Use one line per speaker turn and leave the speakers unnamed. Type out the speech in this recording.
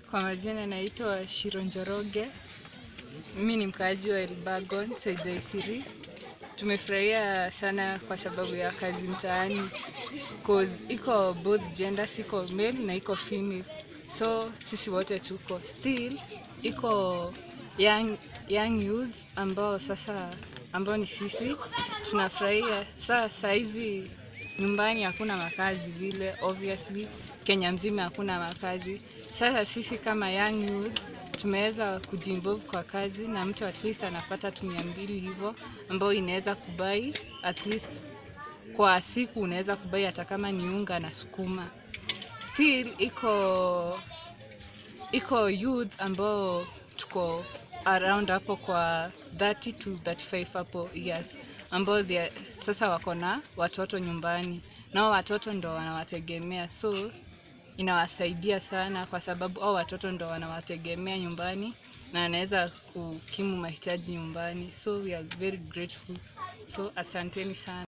Kwa majina naitwa Shiro Njoroge. Mimi ni mkaaji wa Elbagon, Saida Isiri. Tumefurahia sana kwa sababu ya kazi mtaani cause iko both genders, iko male na iko female, so sisi wote tuko still, iko young, young youths ambao sasa ambao ni sisi tunafurahia. Saa saizi nyumbani hakuna makazi vile, obviously Kenya mzima hakuna makazi. Sasa sisi kama young youths tumeweza kujiinvolve kwa kazi na mtu at least anapata tu mia mbili hivyo, ambayo inaweza kubai at least kwa siku, unaweza kubai hata kama ni unga na sukuma. Still iko iko youth ambao tuko around hapo kwa 30 to 35 hapo years ambao they are- sasa wako na watoto nyumbani, nao watoto ndo wanawategemea, so inawasaidia sana kwa sababu au watoto ndo wanawategemea nyumbani na anaweza kukimu mahitaji nyumbani, so we are very grateful, so asanteni sana.